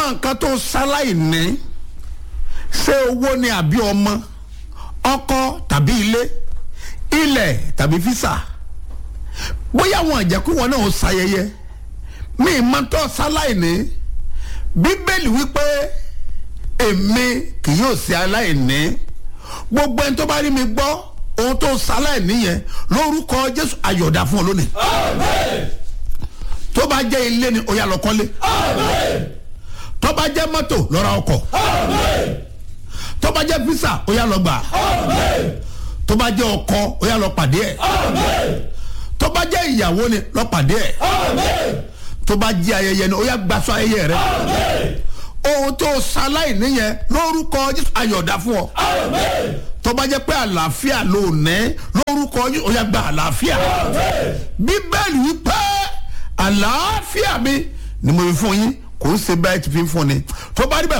nǹkan tó ṣaláì ní ṣé owó ni àbí ọmọ ọkọ tàbí ilé ilẹ̀ tàbí físà bóyá wọn àjẹkù wọn náà ó ṣayẹyẹ mi ì máa tọ́ ṣaláì ní bíbélì wípé èmi kì yóò ṣe aláìní gbogbo ẹni tó bá rí mi gbọ́ ohun tó ṣaláì níyẹn lórúkọ jésù ayọ̀dá fún ọ lónìí tó bá jẹ́ ilé ni ó yá lọ kọ́lé tó bá jẹ́ mọ́tò lọ ra ọkọ̀ tó bá jẹ́ físà ó yá lọ gbà tó bá jẹ́ ọkọ ó yá lọ pàdé ẹ̀ tó bá jẹ́ ìyàwó ni lọ pàdé ẹ̀ tó bá jẹ́ ayẹyẹ ni ó yá gbaṣọ ayẹyẹ rẹ ohun tó ṣaláì níyẹn lórúkọ jésù ayọ̀dá fún ọ tó bá jẹ́ pé àlàáfíà ló ní lórúkọ jésù ó yá gba àlàáfíà bíbélì wípé àlàáfíà mi ni mo fi fún yín kò ń ṣe báyìí ti fi ń fún ni tó bá rí bẹ́ẹ̀